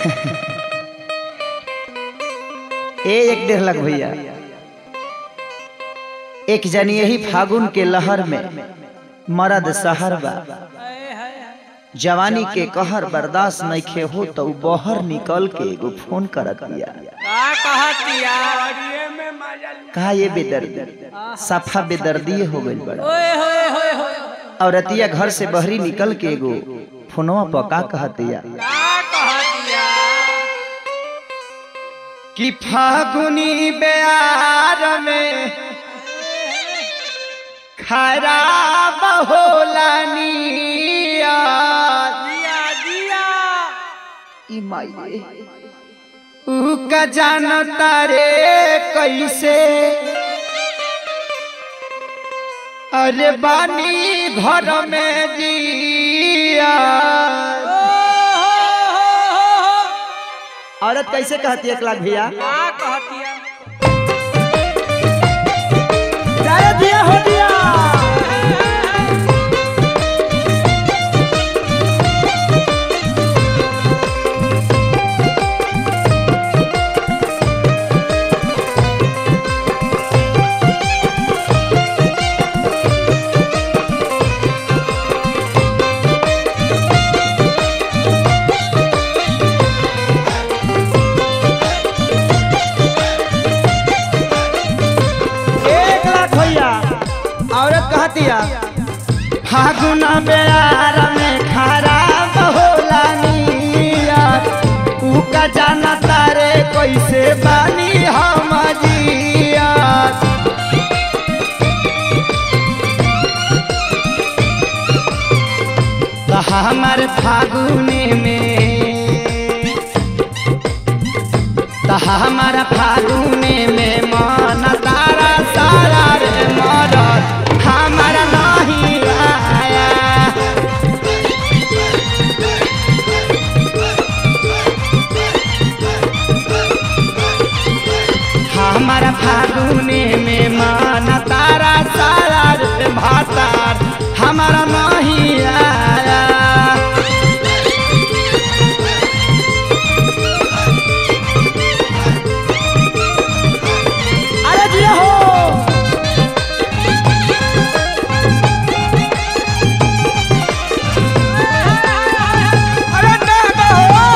ए एक डेढ़ लाख भैया एक जनी यही फागुन के लहर में मरद सहर बा जवानी के कहर बर्दाश्त नइखे हो तो उ बहर निकल के एगो फोन करत दिया का कहतिया अड़िए में मजा कहा ये बेदर्दी सफा बेदर्दी हो गइल बड़ा ओए होए होए होए औरतिया घर से बहरी निकल के एगो फोनवा पर का कहतिया का कहतिया कि फागुनी बेआर में खराब होला नियत दिया दिया ई माई ऊ का जानता रे कैसे अरे बानी घर में जिया ओ हो हो हो हो औरत कैसे कहती है एक लाख भैया का कहतिया दिया हो दिया एक लाख भैया औरत कहतिया फागुन बेयार में खराब होला नियत ऊ का जाना तारे कैसे बानी हम जियत तो हमार फागुने में तो हमारा फागुने में मन तारा सारा रे मरत हमारा नहीं आया हमारा फागुने में मन तारा सारा रे भातार हमारा नहीं आया अरे जिया हो अरे दादा हो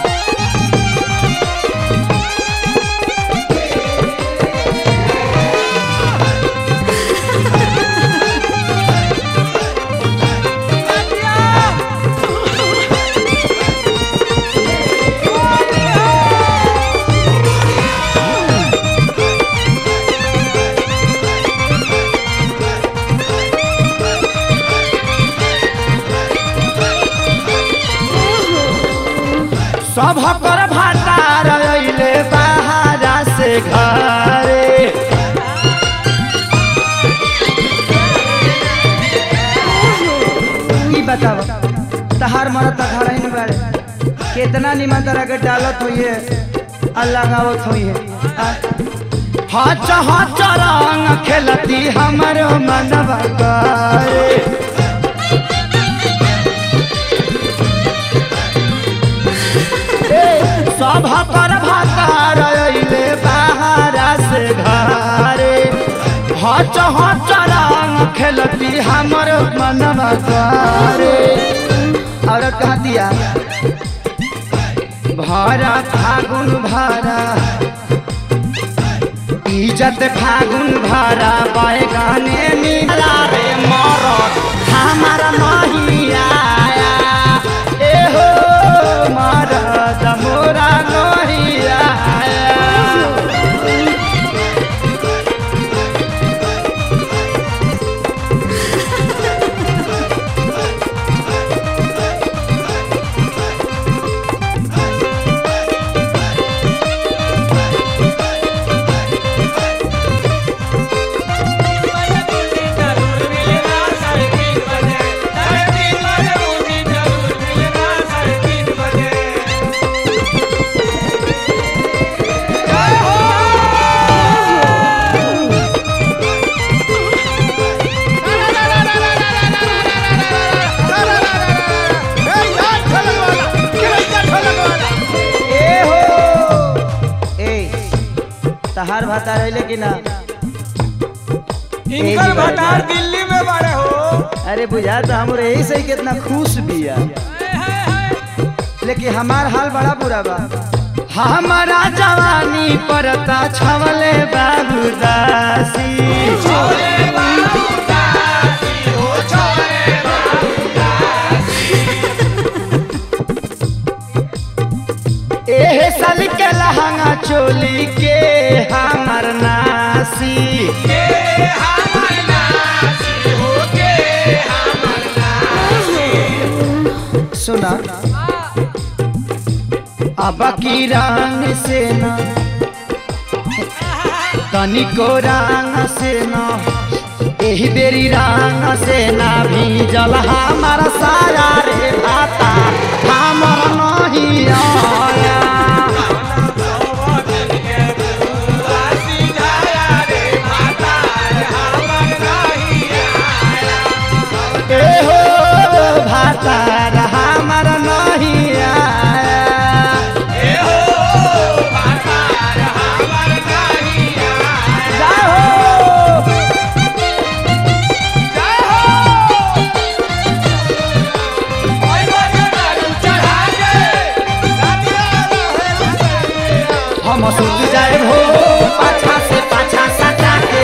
सब कर भातार अइले बाहरा से घरे ई बताओ तहार मरत त घर ही बाड़े कितना निमन तरह के डालत होइए आ लगावत होइए हच हच रंग खेलती हमरो मनवा करे सब कर भातार अइले बाहरा से घरे हच हच रंग खेलती हमर मनवा करे औरत कहा दिया भरा फागुन भरा इज्जत फागुन भरा बैगाने मिला रे मरद हमारा नहीं आया ए हो मरद मोरा नहीं आया जरूर मिलेगा साढ़े तीन बजे साढ़े तीन तहार भाता रहिले कि ना इनकर भटार दिल्ली में बड़े हो अरे बुझा तो हमरे यही से ही कितना खुश बिया लेकिन हमार हाल बड़ा बुरा बा हमारा जवानी परता छवले बाबूदासी एहे साल के लहंगा चोली के हमर नासी सुना अब की रंग से न तनिको रंग से न एही बेरी रंग से ना भीजल हमार सारा रे भाता हमर नहीं आया ए हो भाता हमर नहीं आया जाओ हम सुत जाए हो पाछा से पाछा सटा के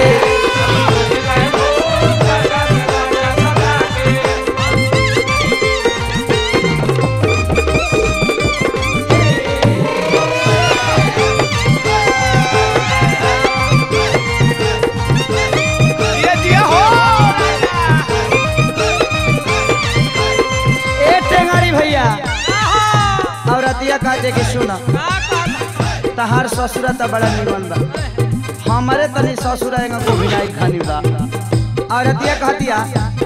ए टेंगारी भैया और अतिया कहते कि सुना तहार ससुरा त बड़ा निमन बा हमारे तनी ससुरा एगो गोभिनाई खानी बा और अतिया कहतिया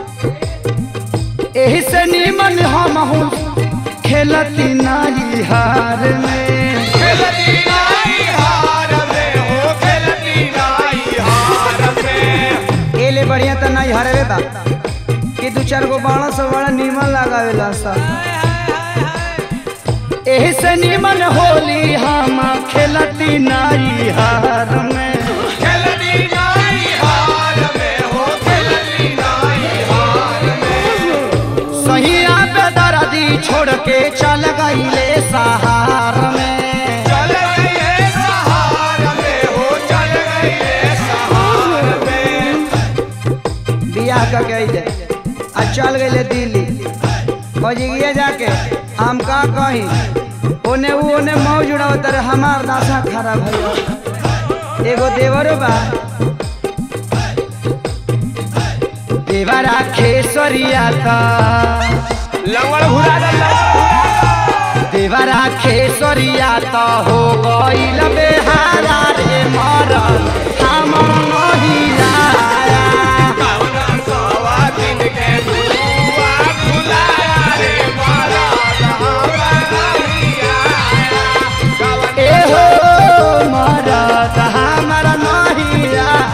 एही से निमन हम हूँ खेलती नाई हार में एले बढ़िया त नहीं हरवे बा कि दू चार गो बाणा से बड़ा निमन लगावेला सब एही से निमन होली हम खेलती नाई हार में सही पे दर्दी छोड़ के चल गईले सहार में बियाह का गईले आ चल गईले दिल्ली खोजिए जाके हम का कही ओने ऊ ओने मौज उड़ावत रहे हमार दासा खराब है एगो देवरो बा देवरा खेसरिया का लंगड़ भुला देवरा खेसरिया त हो गईल बेहारा रे मरल हमर नहीं आया ए हो मरद हमर नहीं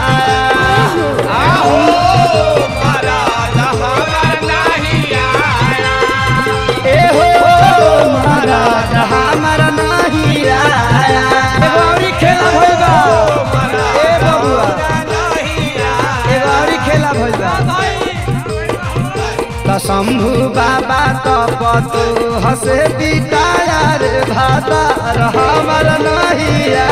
आया ए हो मरद हमर नहीं आया एगो औरी खेला भइल बा ए बबुआ एगो औरी खेला भइल बा त शंभु बाबा त पतु हसे पिटाया रे भाता हमर नहीं